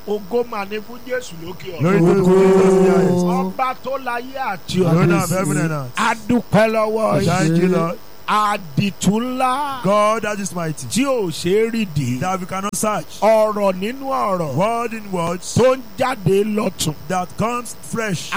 ògo mà ní fún jésù lókè Glory ọ̀run. to Jesus Christ. ọba tó láyé àti The owner ọ̀run. of heaven and earth. a dúpẹ́ lọ́wọ́ Thank yìí. you, Lord. àdìtú ńlá God that is mighty. tí ò ṣe é rìdì. That we cannot search. ọ̀rọ̀ nínú ọ̀rọ̀ Word in words tó ń jáde lọ́tún. that comes fresh.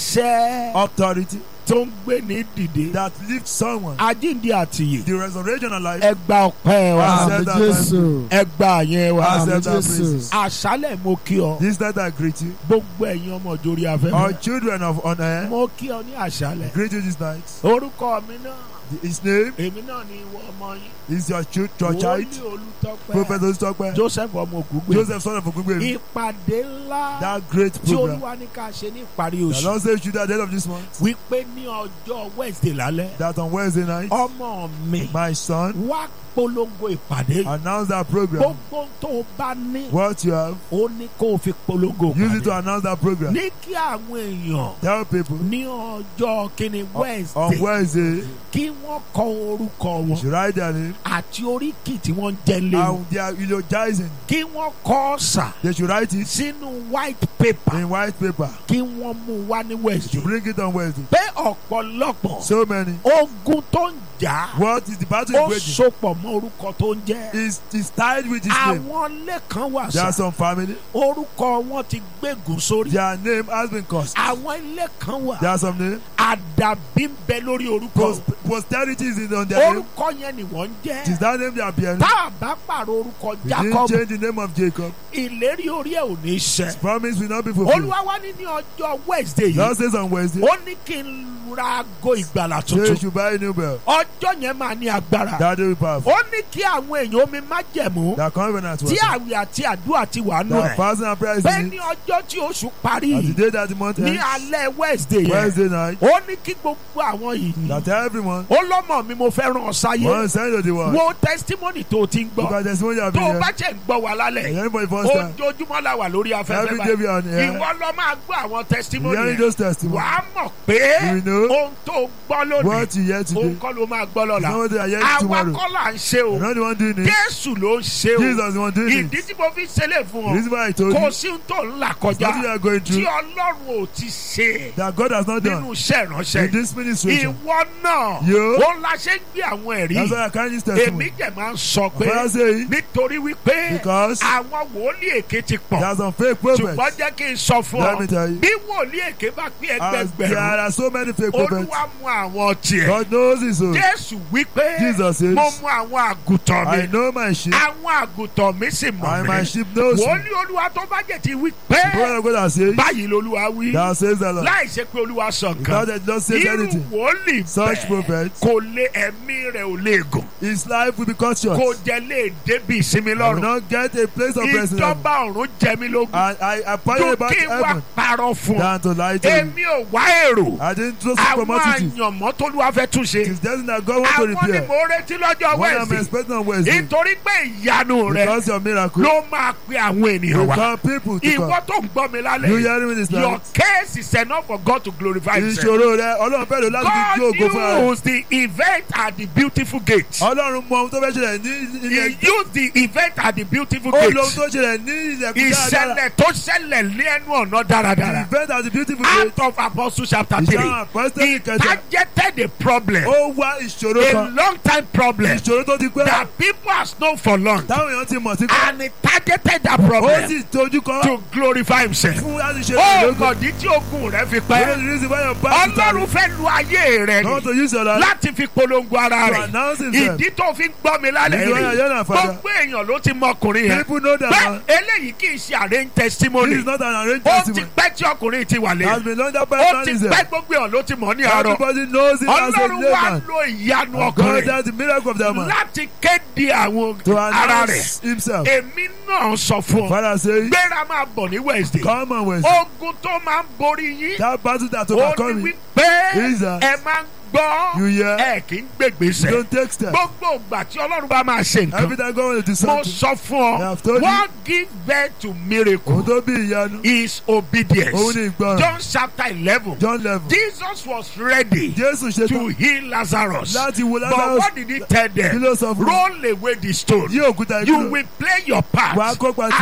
àṣẹ Authority tó ń gbé ní dìde. that lifts someone. àjíǹde àtìyè. The resurrection and life. ẹ gba ọpẹ́ wa. Accept that Jésù. ẹ gba àyẹn wa. Accept that Jésù. praises. àṣálẹ̀ mo kí ọ. This night I greet you. gbogbo ẹ̀yin ọmọ òjòrí All afẹ́fẹ́. children of on air. mo kí ọ ní àṣálẹ̀. Greet you this night. orúkọ mi náà His name èmi náà ni ìwọ ọmọ yín. is your, child, your child. wòlíì olùtọ́pẹ́. Prophet Ositope. joseph ọmọ ògúngbè. Joseph son of Ogungbe. ìpàdé ńlá That great tí program. olúwa ní ká ṣe ní ìparí The oṣù. Lord says you at the end of this month. wípé ní ọjọ́ wednesday lálẹ́. That on Wednesday night. ọmọ mi My son. wá polongo ìpàdé. Announce that program. gbogbo tó o bá ní. What you have. ó ní kó o fi polongo Use it to ìpàdé. announce that program. ní kí àwọn èèyàn Tell people. ní ọjọ́ kìíní On wednesday Wednesday. kí wọ́n kọ orúkọ You wọn should write their name. àti oríkì tí wọ́n ń jẹ́ lé wọn. And they are eulogizing. kí wọ́n kọ ọ̀sà They should write it sínú white paper in white paper. kí wọ́n mú wá ní You wednesday. bring it on Wednesday. pé ọ̀pọ̀lọpọ̀ So many. ogun tó ń jà What is the battle ó is sopọ̀ mọ́ orúkọ tó ń jẹ́. waging? Is is tied with his name. àwọn ilé kan wà There are sá some family. orúkọ wọn ti gbégùn sórí. Their name has been cursed. àwọn ilé kan wà There are some name. àdàbí ń bẹ lórí orúkọ. Pos- posterity is in on their name. orúkọ yẹn ni wọ́n ń It is jẹ́. that name they are bearing. tá a bá pààrọ̀ orúkọ We didn't jacob change the name of Jacob. ìlérí orí ẹ̀ ò ní His ṣẹ. promise will not be fulfilled. olúwa wá ní ní ọjọ́ wednesday Lord yìí says on Wednesday. ó ní kí n ra aago ìgbàlà Say you tuntun. should buy a new bell. ọjọ́ yẹn máa ní agbára. That day will be powerful. ó ní kí àwọn èèyàn omi má jẹ̀mú That covenant tí was. àwẹ̀ àti àdúrà ti wà nù That ẹ̀. fasting and prayer is bẹ́ẹ̀ in ní it. ọjọ́ tí oṣù parí As the day that the month ní ends. alẹ́ wednesday yẹn Wednesday night. ó ní kí gbogbo àwọn yìí That everyone ó lọ́mọ mi mo fẹ́ ràn ọ́ sáyé want to send to the world. wo testimony tó o ti ń gbọ́ Because there's one you have tó been o here. bá jẹ́ ń gbọ́ wa And lálẹ́ anybody first time. ojoojúmọ́ la wà lórí afẹ́fẹ́ Every day we are on báyìí air. ìwọ lọ máa gbọ́ àwọn We testimony hearing yẹn those testimonies. wàá mọ̀ pé We know ohun tó o gbọ́ lónìí What you hear òun today. kọ́ ló máa gbọ́ lọ́la Know what they are hearing àwa tomorrow. kọ́ là ń ṣe o You're not the one doing it. jésù ló ń ṣe o Jesus is the one doing ìdí it. tí mo fi ṣẹlẹ̀ fún The ọ reason why I told kò you. sí ohun tó ń là It's nothing you kọjá are going tí through. ọlọ́run ò ti ṣe That God has not nínú done. iṣẹ́ ìránṣẹ́ In this ministration. ìwọ náà Yo. ó la ṣe ń gbé àwọn ẹ̀rí That's why I can't use èmi testimony. jẹ̀ máa ń sọ pé Father say nítorí wípé Because àwọn wòlíì èké ti there pọ̀ are some fake prophets. ṣùgbọ́n jẹ́ kí n sọ fún Let me ọ tell you. bí wòlíì èké bá pín As there ẹgbẹgbẹ̀rún are so many fake prophets. olúwa mú àwọn tiẹ̀ God knows it so. jésù wípé Jesus says, mo mú àwọn àgùntàn I mi know my sheep. àwọn àgùntàn mi sì mọ̀ And my mí sheep knows me. wòlíì olúwa tó bá jẹ́ ti wí The pé prophet of God has said. báyìí lolúwa wí Thou says the Lord. láì ṣe pé olúwa sọ God nǹkan has not said irú anything. wòlíì Such bẹ́ẹ̀ prophets. kò lè ẹ̀mí rẹ̀ ò lè gùn His life will be cut short. kò jẹ́ lè débi ìsinmi I will lọ́rùn not get a place of rest in heaven. ìjọba ọ̀run jẹ mí lógún And I I pray tó about kí n wá heaven parọ́ fún ọ than to lie to you. èmi ò wá èrò I didn't trust you for àwọn multitude. àyànmọ́ tó lù wá fẹ́ tún It ṣe is destined that God wants to àwọn ni repair. mò ń retí lọ́jọ́ What I'm wẹ̀sì expecting on Wednesday. nítorí pé ìyanu rẹ Because your miracle. ló máa pe àwọn ènìyàn You wá call people to ìwọ come. tó ń gbọ́ mi You lálẹ́ hearing me this your night? case is enough for God to glorify himself. Ìṣòro rẹ Ọlọ́run fẹ́ lò láti fi jó ògo fún ara. God used the event at the beautiful gate. Ọlọ́run mọ ohun tó fẹ́ ṣẹlẹ̀ ní ilẹ̀. He used the event at the beautiful Ó gate. lo ohun tó ṣẹlẹ̀ ní ilẹ̀kùn dáadáa. ìṣẹ̀lẹ̀ tó ṣẹlẹ̀ ní ẹnu ọ̀nà The dáradára. event at the beautiful gate. out of Apostle chapter three. Ìṣàwọn apostoli It kẹta. targeted a problem. Ó wá ìṣòro a kan. long time problem. Ìṣòro tó ti pẹ́. that people has known for long. Táwọn èèyàn ti mọ̀ sí kan. and he targeted that Ó problem. sì tójú kọ́. to glorify himself. Fún láti ṣe ó ìlógo. mọ̀dí tí ogun rẹ̀ fi What is pẹ́. the reason why your party ọlọ́run fẹ́ lu ayé rẹ̀ want ni to use your life láti fi polongo ara to rẹ̀. announce himself? ìdí tó fi ń gbọ́ mi lálẹ́ This is why I hear rí that, Father. gbogbo èèyàn ló ti mọ ọkùnrin yẹn People know that bẹ́ẹ̀ man. eléyìí kì í ṣe arrange testimony This is not an arranged ó ti testimony. pẹ́ tí ọkùnrin ti wà Has lẹ́yìn been under ó ti personalism. pẹ́ gbogbo èèyàn ló ti mọ̀ ní àárọ̀ Everybody knows him as a ọlọ́run wá layman. lo ìyanu God ọkùnrin does the miracle of that man. láti kéde àwọn To ara rẹ̀ announce himself. èmi náà sọ fún ọ Father say, gbéra máa bọ̀ ní wednesday come on Wednesday. ogun tó máa ń borí yín That battle that ó ní overcome me. wípé Jesus. ẹ máa ń gbọ́ You hear? ẹ kì í You gbègbèsè don't take steps. gbogbo ìgbà tí ọlọ́run bá máa ṣe Every nǹkan time God wants to do mo something. sọ fún I ọ have told you. what give birth to Òun miracle tó bí ìyanu. is obedience Òun ní ìgbọràn. John chapter eleven John eleven. Jesus was ready Jésù ṣe to tán heal Lazarus láti wo but Lazarus. what did he tell Kí them ló sọ fún un? roll away the stone Yí òkúta you ìdúró. will play your part Wàá kópa and tirẹ̀. heaven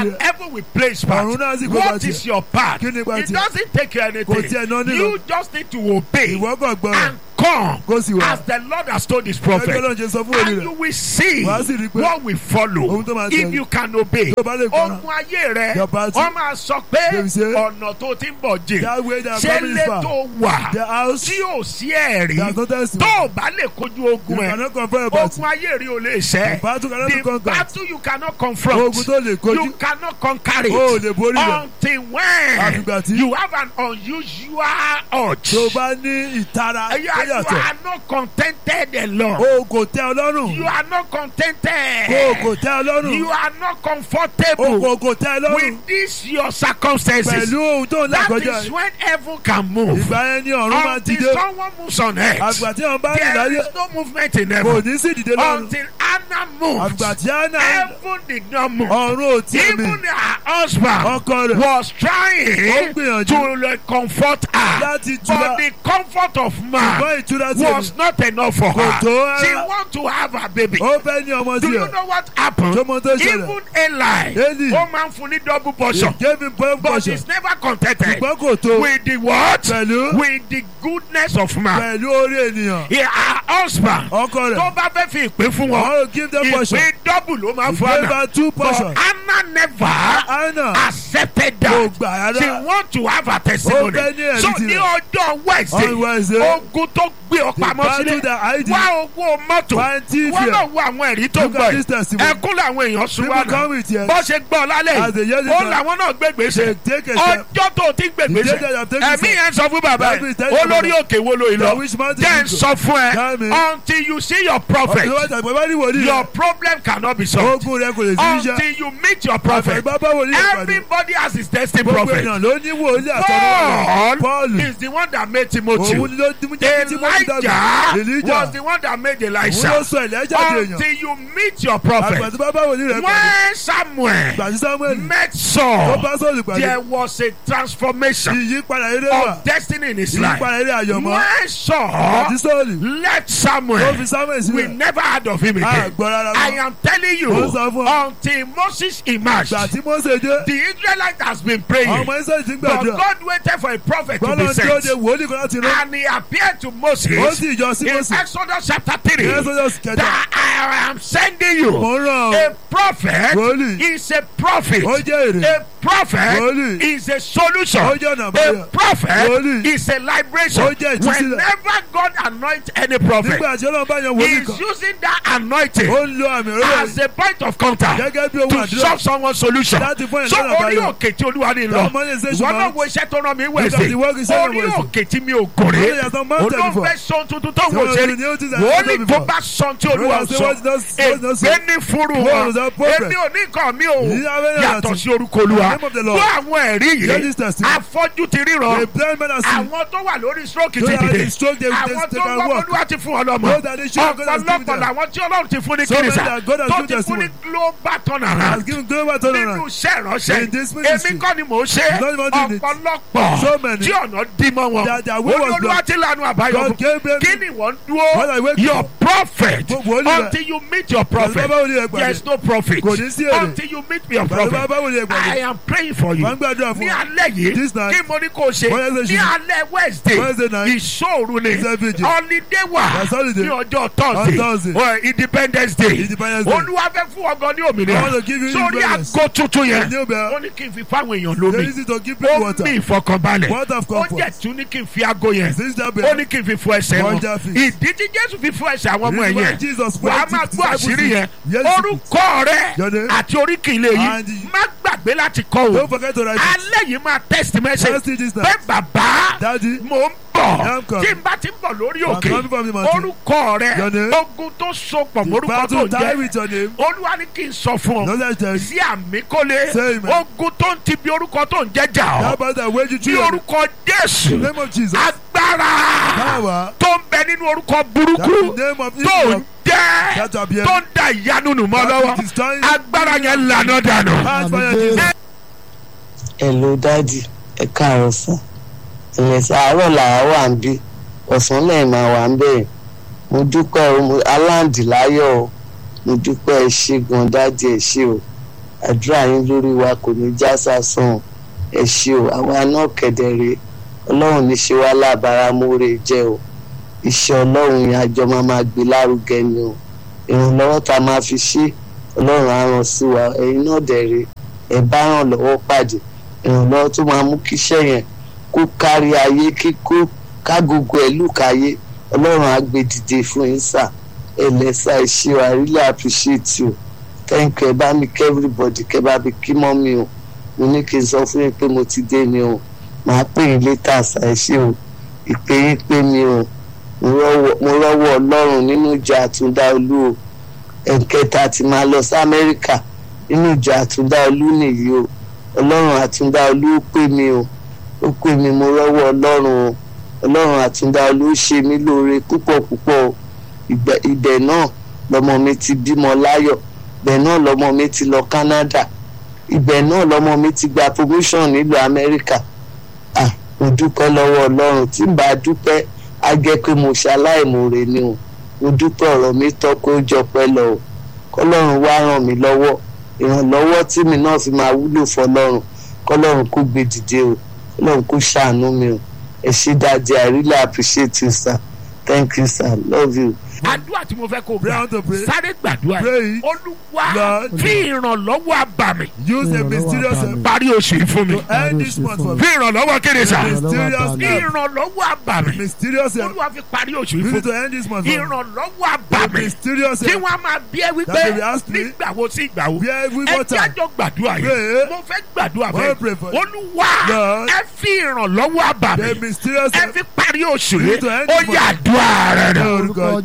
heaven will play its part. Ọ̀run náà sì kó bá What tiẹ̀. is your part? Kí ni ipa It tiẹ̀? doesn't take you Kò tiẹ̀ ná anything. nílò. You just need to obey ìwọ kàn gbọ́ and come kó sì wá as the Lord has told his ẹgbẹ́ prophet. náà ṣe sọ fún òní And rẹ̀ you will see Wàá sì rí i pé what will follow ohun tó máa if tẹ̀lé. you can obey. tó bá lè gbọ́ràn Ogun ayé rẹ̀ Your battle. wọ́n máa sọ pé They will say, ọ̀nà tó ti ń bọ̀ jìn. that way their Ṣé family is far létò wà the house tí ò sí ẹ̀rí their no testimony tó o bá lè kojú you ogun ẹ̀ cannot confront about ogun ayé rí o lè ṣẹ́ battle cannot be the conquered battle you cannot confront ogun tó lè you kojú cannot conquer it o ò lè borí rẹ̀ until when Àfìgbà tí- you have an unusual urge tó bá ní ìtara you tó are, you yàtọ̀ are not contented alone o kò tẹ́ ọ lọ́rùn you are not o contented kò tẹ́ ọ lọ́rùn you are not o comfortable kò kò tẹ́ ọ lọ́rùn with this your circumstances pẹ̀lú ohun tó ń là that kọjá is when heaven can move ìgbà yẹn ni ọ̀run máa ti until dé someone moves on earth àgbà tí wọn bá rìn there láyé is no movement in kò heaven ní sí ìdílé lọ́run until Anna moved àgbà tí Hánà heaven did not move ọ̀run ò tí mi even her husband ọkọ rẹ̀ was ó trying gbìyànjú to like, comfort her láti tura but the comfort of man ṣùgbọ́n ìtura tí èmi was not enough for Kò her tó rárá. she want to have her baby ó fẹ́ ní ọmọ do you tiẹ̀ know what happened tó mọ tó ṣẹlẹ̀ even Eli Eli. ó máa ń fún ní double portion he gave him point but portion she's never contented ṣùgbọ́n kò tó with the what pẹ̀lú with the goodness of man pẹ̀lú orí ènìyàn Yeah, her husband ọkọ tó rẹ̀ bá fẹ́ fi ìpín fún I wọn want to give them portion ìpín double ló máa he fún gave Anna her two but portion Anna never Hánà accepted kò that gbà she rárá want to have her Ó testimony fẹ́ ní ẹ̀rí so tirẹ̀. ní ọjọ́ on Wednesday Wednesday ogun tó gbé ọ the pamọ́ battle sílẹ̀ that I did wá owó mọ́tò find thief wọ́n here náà wo àwọn ẹ̀rí tó look gbọ́ at this yìí testimony ẹkún làwọn èèyàn sún people wá náà come with here bó ṣe gbọ́ lálẹ́ as they yìí hear this ó time làwọn náà gbé gbèsè they take a step ọjọ́ tó ti gbé the gbèsè day that you have taken ẹ̀mí step yẹn sọ fún bàbá Bible is yìí telling you olórí òkè wo lo that ìlọ which mountain jẹ́ you ń go sọ fún Tell me. ẹ until you see your prophet ọ̀pọ̀ ìwádìí àgbẹ̀ bá ní wòlíì your rẹ̀ problem cannot be solved ogun rẹ̀ kò lè sí iṣẹ́ until you meet your prophet àgbẹ̀ bá bá wòlíì rẹ̀ pàdé everybody has his testing gbogbo prophet èèyàn ló ní wòlíì àtọ́nú Paul Paul is the one that made Timothy òun ni ló ti mú jẹ́ kí Timothy dàgbà Elijah Elijah was the one that made òun ló Elisha sọ Èlíjà di èèyàn until you meet your àgbà prophet tí bá bá wòlíì rẹ̀ pàdé when Samuel gbàtí Samuel met tó Saul bá sọ̀rọ̀ pàdé there was a transformation ìyípadà eré wà of destiny in his life ìyípadà eré àyọ̀mọ́ when Saul àti sọ́ọ̀lì left tó Samuel fi Samuel we sílẹ̀ never heard of him again àgbọ̀ rárá I mọ́ am telling you Ó sọ fún ọ. until Moses emerged gbàtí Mósè dé the Israelite has been praying ọmọ Ísírẹ́lì ti ń but gbàdúrà God waited for a prophet to gbọ́dọ̀ be tí ó de sent wòlíì kan láti rán and he appeared to ó Moses sì yọ sí in Mósè Exodus chapter three ní Exodus kẹta that I am sending you mò ń rán ọ a prophet wòlíì is a prophet ó jẹ́ èrè a prophet Wòlíì. is a solution ó jẹ́ ọ̀nà a àbáyọ prophet Wòlíì. is a liberation Ó jẹ́ ìtúsílẹ̀. whenever God anoint any prophet nígbà tí Ọlọ́run bá yan he wòlíì is kan using that anointing ó ń lo àmì òróró as a point of contact gẹ́gẹ́ bí ohun to àdúrà solve someone's solution láti fún so ìlànà orí àbáyọ òkè tí olúwa ní lọ That monetization ìwọ náà mount. wo iṣẹ́ tó rán mi Look at wẹ̀sẹ̀ the work he said on orí Wednesday. òkè tí mi ò gòrè Only has some mountain olóhùn before. fẹ́ sọ tuntun tó wò Some ṣe of the new things that wò ó I've ní done tó before. bá sọ tí olúwa Brother, say sọ what he does- what he does say. ègbé ní fúru What wọn is that prophet? èmi ò ní nǹkan mi ò He have any yàtọ̀ other sí orúkọ olúwa The name of the Lord. fún àwọn ẹ̀rí Hear yìí this testimony. afọ́jú ti ríran a blind man has seen àwọn tó wà lórí stroke ti Those that dìde are stroke, they- they- àwọn they tó can wọ́n walk. olúwa ti fún ọ lọ́mọ Those that they show God has given ọ̀pọ̀lọpọ̀ them. làwọn tí ọlọ́run ti fún ní So many kìrìsà that God has tó given ti fún ní testimony. global has turnaround given global turnaround nínú iṣẹ́ ìránṣẹ́ In this ministry. èmi kọ́ ni mò ń ṣe Not even doing it. ọ̀pọ̀lọpọ̀ So many. tí ọ̀nà dí mọ́ wọn That their way was olúwa blocked. ti lanu àbáyọ God gave them kí ni wọ́n What I dúró wait your for. prophet Gbogbo olùwẹ̀. until you meet your prophet Bàbá wòlíì rẹ̀ there pàdé is no prophet Kò ní sí èrè. until you meet your Bàbá prophet bàbá wòlíì rẹ̀ pàdé I am praying for you wọ́n ń gbàdúrà ní fún ọ alẹ́ yìí This night. kí mo ní kó o ṣe Wednesday ní ṣe. alẹ́ Wednesday Wednesday night. ìṣòro ni It's a vigil. holiday wà That's holiday. ní ọjọ́ On Thursday. Thursday well, Independence Day Independence Day. olúwa fẹ́ fún ọgọ́ ní I want to òmìnira give you sórí independence. àgọ́ tuntun yẹn New bell. ó ní kí n fi fáwọn èèyàn There lómi is it to give people ó water ní ìfọkànbalẹ̀ Water of ó comfort. jẹ́ tún ní kí n fi aago yẹn Since that ó bell ní kí n fi fọ ẹsẹ̀ wọn Wonder feet. ìdí tí Jésù fi fọ ẹsẹ̀ àwọn ọmọ Reason why ẹ̀yẹn Jesus wà á went máa to gbọ́ disciples àṣírí yẹn Yes, orúkọ rẹ Your name. àti oríkì ilé yìí And the- má gbàgbé láti kọ o don't forget to write it alẹ́ yìí máa text message Just see this pé now bàbá Daddy mò ń bọ̀ I'm coming. tí n bá ti ń bọ̀ lórí I'm òkè coming from the mountain. orúkọ rẹ Your name. ogun tó so pọ̀ the mórúkọ tó battle die jẹ́ with your name olúwa ní kí n sọ fún ọ no let them sí àmì kólé Say amen. ogun tó ń ti bí orúkọ tó ń jẹ́jà ọ́ that battle wage you ní through your name orúkọ Jésù In the name of Jesus agbára power tó ń bẹ nínú orúkọ that burúkú the name of tó ń Israel jẹ́ that appear tó ń da ìyanu nù mọ́ that lọ́wọ́ is destroying agbára yẹn lànà dànù. heart fire Jesus hello dádì ẹ káàárọ̀ sàn ìrẹsì àárọ̀ làwa wà ń bí ọ̀sán lẹ́yìn máa wà ń bẹ̀rẹ̀ mo dúpẹ́ o mo aláǹdì láyọ̀ o mo dúpẹ́ ẹ ṣé gan dádì ẹ ṣé o àdúrà yín lórí wa kò ní já sásán ẹ ṣé o àwa náà kẹ̀dẹ̀rẹ̀ ọlọ́run ní ṣe wá lábára múre jẹ́ o iṣẹ́ ọlọ́run yẹn àjọ máa máa gbé lárugẹ ni o ìrànlọ́wọ́ tá a máa fi ṣe ọlọ́run á ràn sí wa ẹ̀yin náà dẹ̀rẹ̀ ẹ bá ràn lọ́wọ́ pàdé ìrànlọ́wọ́ tó máa mú kíṣẹ́ yẹn kó kárí ayé kíkó kágogo ẹ̀ lùkáyé ọlọ́run á gbé dìde fún yín sà ẹlẹ́sà ìṣe wa I really appreciate you thank you ẹ bá mi kí everybody kẹ bá mi kí mọ́ mi o mo ní kí n sọ fún yín pé mo ti dé ni o màá pè yín létà sà ẹ ṣé o ìpè yín pé mi o mo rọ́wọ́ mo rọ́wọ́ ọlọ́run nínú ìjọ àtúndá olú o ẹ̀ǹkẹta ti máa lọ sí amẹ́ríkà nínú ìjọ àtúndá olú nìyí o ọlọ́run àtúndá olú ó pè mí o ó pè mí mo rọ́wọ́ ọlọ́run o ọlọ́run àtúndá olú ó ṣe mí lóore púpọ̀ púpọ̀ o Ìgbà- ibẹ̀ náà lọmọ mi ti bímọ láyọ̀ ibẹ̀ náà lọmọ mi ti lọ Canada ibẹ̀ náà lọmọ mi ti gba promotion nílùú amẹ́ríkà ah mo dúpẹ́ lọ́wọ́ ọlọ́run tí n bá dúpẹ́ á jẹ́ pé mo ṣaláìmoore ni o mo dúpẹ́ ọ̀rọ̀ mi tọ́ pé ó jọpẹ́ lọ o kọ́lọ́run wá ràn mí lọ́wọ́ ìrànlọ́wọ́ tí mi náà fi máa wúlò fọlọ́run kọ́lọ́run kó gbé dìde o kọ́lọ́run kó ṣàánú mi o ẹ ṣé dáadé I really appreciate you sir thank you sir love you. àdúrà tí mo fẹ́ kó Pray gbà out to pray. sáré gbàdúrà Pray. yìí olúwa Lord. fi ìrànlọ́wọ́ àbàmì Use a mysterious Ìrànlọ́wọ́ help parí oṣù yìí fún mi to end this month for fi me. ìrànlọ́wọ́ kéde sà Mysterious fi help. ìrànlọ́wọ́ àbàmì Mysterious help. olúwa fi parí oṣù yìí We fún need to mi end this month for me. ìrànlọ́wọ́ àbàmì Mysterious tí help. wọ́n máa bí ẹ wípé That they will ask me. nígbà wo sí ìgbà wo Where every ẹ more jẹ́ time. àjọ gbàdúrà yìí Pray. mo fẹ́ gbàdúrà Wanna pray for fẹ́ you. olúwa Lord. ẹ fi ìrànlọ́wọ́ àbàmì The mysterious ẹ help. fi parí oṣù We yìí need to end ó this yà month. àdúrà rẹ̀ rẹ̀. Orúkọ orúkọ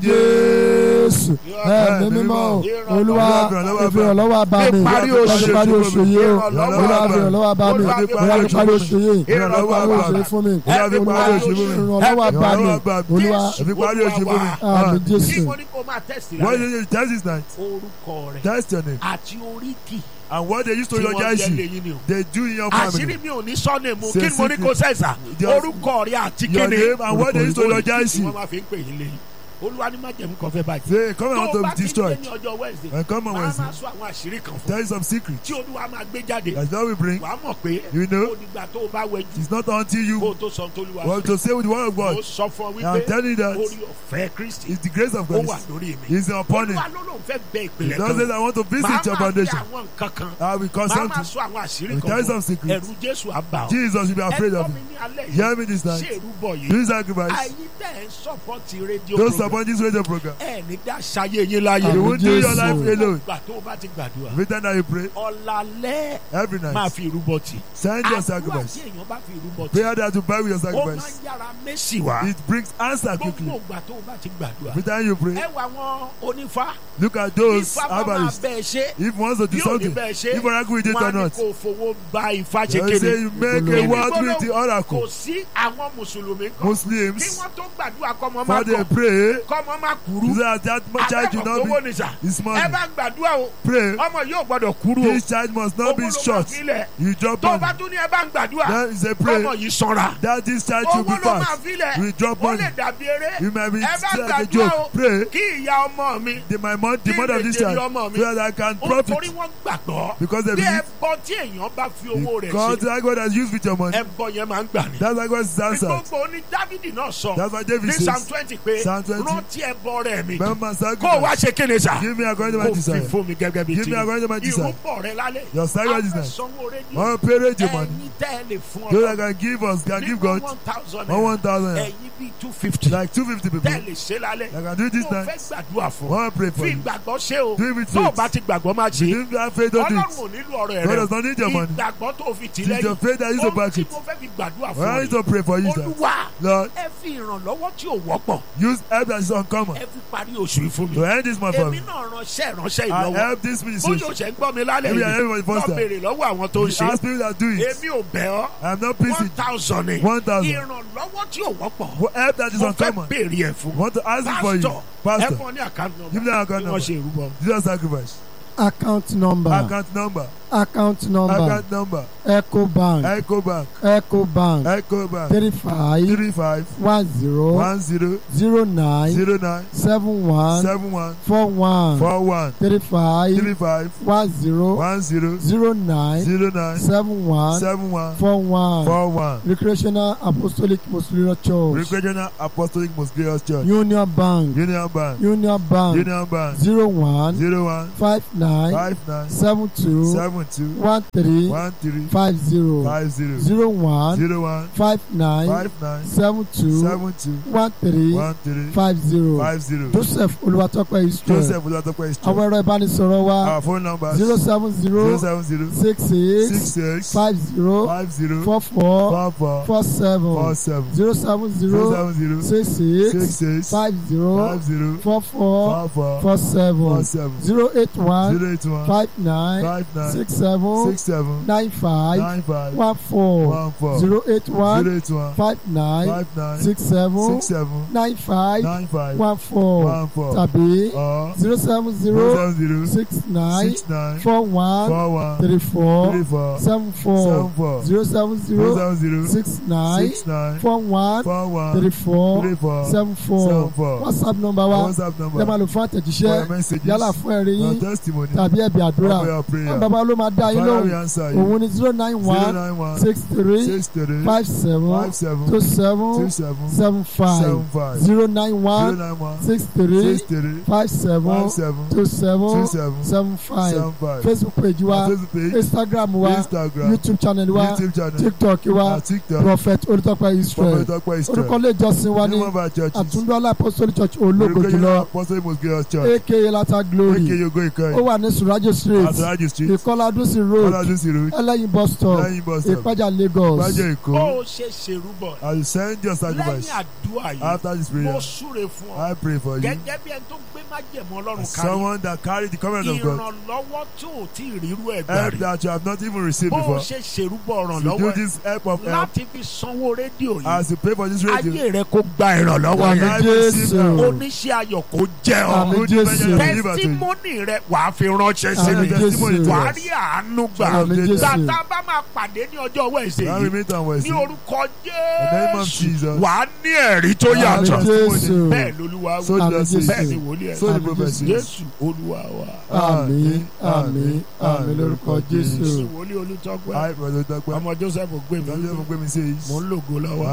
jésù ẹ̀mí mímọ́ olúwa ìfìrànlọ́wọ́ bá mi Ìparí ìparí oṣù. parí oṣù yìí o Ìrànlọ́wọ́ olúwa bá mi. ìfìrànlọ́wọ́ bá mi Olúwa olúwa ìparí oṣù yìí Ìrànlọ́wọ́ ìparí bá oṣù mi. yìí fún mi Olúwa fi parí oṣù fún mi. ìrànlọ́wọ́ bá mi Ìrànlọ́wọ́ bá mi. olúwa Ẹ fi parí oṣù fún mi. àmì kí jésù mo ní kó máa tẹ̀sí What rẹ̀ you need to test this night? orúkọ rẹ̀ Test your name. àti oríkì And what they used to tí wọ́n eulogize jẹ́ you, lẹ́yìn ni o. they do in your àṣírí family. mi ò ní sọ́nà mu Say kí ni mo ní secret. kó sẹ́sà Just- orúkọ rẹ̀ àti Your kíni name and what they used to eulogize tí wọ́n you. máa fi ń pè yín lẹ́yìn olúwa ní májẹ̀mú kan fẹ́ báyìí. Say, come and tó want o to bá be ti dé destroyed. ní ọjọ́ wednesday And come on máa Wednesday. máa sọ àwọn àṣírí kan fún Tell you some secret. tí olúwa máa gbé jáde That's what we bring. wàá mọ̀ pé You know? ó dìgbà tó o bá wẹjú It's not until kó o you tó sọ tó olúwa want to say with the word of ó God. sọ fún ọ I'm wípé telling you that orí ọ̀fẹ́ kristi it's the grace of ó God. wà lórí mi It's upon him. olúwa ló lóun fẹ́ bẹ He ìpìlẹ̀ does say kan I want to màá visit your máa fi foundation. àwọn nǹkan kan I'll be màá concerned máa to sọ àwọn àṣírí We kan tell you fún some ọ. secrets. ẹ̀rù jésù á bà ọ́ Jesus will be afraid ẹ̀gbọ́n of mi you. ní alẹ́ yìí Hear me this ṣé night. ìrúbọ yìí Do sacrifice. àyí tẹ̀ ń sọ́pọ́tì rédíò Don't program support this radio program. ẹ̀ ní dá ṣayé yín láyé You Àmín won't do your Jésù. life alone. gbà tó o bá ti gbàdúrà Every time that you pray, ọ̀làlẹ́ every máa night, fi ìrúbọ tì send your àdúrà sacrifice. tí èèyàn bá fi ìrúbọ tì Prayer that you buy with your ó máa ń sacrifice. yára mẹ́sì wá It brings answer quickly. gbogbo ìgbà tó o bá ti gbàdúrà Every time you pray, ẹ wà wọn onífá look at those ifá bá máa herbalists. bẹ́ẹ̀ ṣe If one wants to do bí ò ní something, bẹ́ẹ̀ ṣe if oracle with it wọn á or ní not, kó fowó bá ifá ṣe they kéde say you make a Ìgbólóhùn. word with the kò oracle. sí àwọn mùsùlùmí kan kí Muslims, wọ́n tó gbàdúrà kọ́mọ má for they kọ̀ pray, kọ́mọ má kúrú so that that much child àbẹ̀kọ̀ will owó not ni sà be is ẹ money. bá gbàdúrà o Pray, ọmọ yóò gbọ́dọ̀ kúrú o this child must not owó be ló máa short. filẹ̀ You drop tó o bá money. tún ní ẹ bá ń gbàdúrà Then is a ọmọ pray yìí sanra that this child should owó be ló máa fast. filẹ̀ We drop ó money. lè dàbí eré You might be ẹ bá still like a gbàdúrà o joke. Pray. kí ìyá ọmọ mi The, my mom, the Kí mother of lè this jèrè child, ọmọ mi? so that I can ó profit. torí wọ́n gbàgbọ́ Because they bí believe ẹbọ tí èèyàn bá fi owó rẹ̀ God, ṣe like God has used with your money. ẹbọ yẹn máa ń gbà ní. That's why God is answered. gbogbo ní dávidi náà sọ That's why David ní psalm says, twenty pé Psalm 20, rántí ẹbọ rẹ̀ mi Remember kó o wá sacrifice. ṣe kéde sà Give me according to my kó o fi desire. fún mi gẹ́gẹ́ bí Give ti me according to my desire. ìrúbọ rẹ lálẹ́ Your sacrifice is àwọn nice. sanwó rédíò One pay radio money. ẹ̀yin tẹ́ ẹ lè fún So ọ that can give us, can give God one thousand one one thousand. naira. ẹ̀yin bíi two fifty Like 250 people. tẹ́ ẹ lè ṣe lálẹ́ That can do this mo fẹ́ night. gbàdúrà fún One pray for fi you. ìgbàgbọ́ ṣe o Do it with tó o faith. bá ti gbàgbọ́ máa ṣe If you have faith, don't do ọlọ́run it. ò nílò ọ̀rọ̀ God rẹ does not need your money. ìgbàgbọ́ tó o fi tì It's your lẹ́yìn faith that is to ohun back tí it. mo fẹ́ fi gbàdúrà When I fún need to pray for you, ọ sir. olúwa Lord, ẹ fi ìrànlọ́wọ́ tí ò wọ́pọ̀ use help that is uncommon. ẹ fi parí oṣù yìí fún mi To end this month for èmi me. náà ránṣẹ́ ìránṣẹ́ I ìlọ́wọ́ help this bóyá ministry. o ṣe ń gbọ́ mi lálẹ́ Maybe I yìí help my lọ first time. béèrè lọ́wọ́ àwọn tó ń ṣe Ask people that do it. èmi ò bẹ̀ ọ́ I'm not one busy. thousand ni 1,000. ìrànlọ́wọ́ tí ò wọ́pọ̀ Help that is mo fẹ́ uncommon. béèrè ẹ̀ fún Want to ask it for you. pásítọ̀ ẹ Pastor, fún ọ ní àkáǹtì nọ́mbà give them account bí wọ́n ṣe number. ìrúbọ Jesus sacrifice. account number Account number account number account number ecobank ecobank ecobank ecobank three five three five one zero one zero zero nine zero nine seven one seven one four one four one three five three five one zero one zero zero nine zero nine seven one seven one four one four one recreational apostolic muslim church Recreational Apostolic Mosgrios Church union bank Union Bank union bank Union Bank zero one zero one five nine five nine seven two seven two one three one three five zero five zero zero one zero one five nine five nine seven two seven two one three one three five zero five zero joseph olùwàtọ́pẹ́ israel Joseph Olatope is àwọn ẹ̀rọ ìbánisọ̀rọ̀ wa Our phone number zero seven zero zero seven zero six six eight six five zero five zero four four four four four seven four seven zero seven zero zero seven zero six six eight six five zero five zero four four four four four seven four seven zero eight one zero eight one five nine five nine six seven six seven nine five nine five one four one four zero eight one zero eight one five nine five nine six seven six seven nine five nine five one four one four tàbí or zero seven zero zero seven zero six nine six nine four one four one three four three four seven four seven four zero seven zero zero seven zero six nine six nine four one four one three four three four seven four seven four whatsapp number wa WhatsApp ẹ máa number lò fún for àtẹ̀jíṣẹ́ your messages yálà fún ẹ̀rí your yín testimony tàbí ẹ̀bì àdúrà for your wọn prayer bàbá ló máa dá yín Father we lóhùn answer you òun ni zero nine zero one nine one six three six three five seven five seven two two seven seven seven five seven five zero nine zero one nine one six three six three five seven five seven two two seven seven seven five seven five facebook page wa our Facebook page instagram wa Instagram youtube channel wa YouTube channel tiktok wa our TikTok prophet olùtọ́pẹ́ israel Prophet Okpa orúkọ Israel ilé ìjọsìn wa ní name of our churches àtúndọ́lá apostolic church ológo Recreational jùlọ Apostolic Mosgrios Church aka lata aka glory Yogo ó Ikoyi wà ní surajo street Ataraji Street ìkọládúnsì road Oladusi Road ẹlẹ́yin bus stop lẹ́yìn bus stop ìpájà lagos Gbájẹ́ bó Èkó o ṣe ṣèrúbọ̀ I will send your sacrifice lẹ́yìn àdúrà yìí after this mo prayer súre fún ọ I pray for you gẹ́gẹ́ bí ẹni tó gbé májẹ̀mú ọlọ́run kárí someone that carry the covenant of God ìrànlọ́wọ́ tí ò tí ì rírú ẹ̀ gbà help rí that you have not even received bó o before ṣe ṣèrúbọ̀ to do ìrànlọ́wọ́ ẹ̀ this help of help láti fi sanwó rédíò yìí as you pray for this radio ayé rẹ kó gba ìrànlọ́wọ́ Àmín yẹn I will receive Jésù. now. oníṣẹ́ ayọ̀ kó jẹ́ ọ Àmín Good Jésù. measure deliver to you. tẹsítímọ́nì rẹ wàá fi ránṣẹ́ sí Àmín mi testimony Jésù. to wàá us. rí àánú gbà Àmín Jésù. tàtà bá máa pàdé ní ọjọ́ wẹ̀sẹ̀ Now we yìí meet on ní Wednesday orúkọ the name of Jésù Jesus wàá ní ẹ̀rí tó Àmín yàtọ̀ Jésù. bẹ́ẹ̀ lolúwa so wí Àmín just Jésù. bẹ́ẹ̀ ni wòlíì ẹ̀ so the Àmín prophet Jésù. says Jésù olúwa wa àmín àmín àmín lórúkọ jésù. Jésù wòlíì olùtọ́gbà I brother Dagba ọmọ Joseph gbé mi Daniel Gbemi says mò ń lògo lọ́wọ́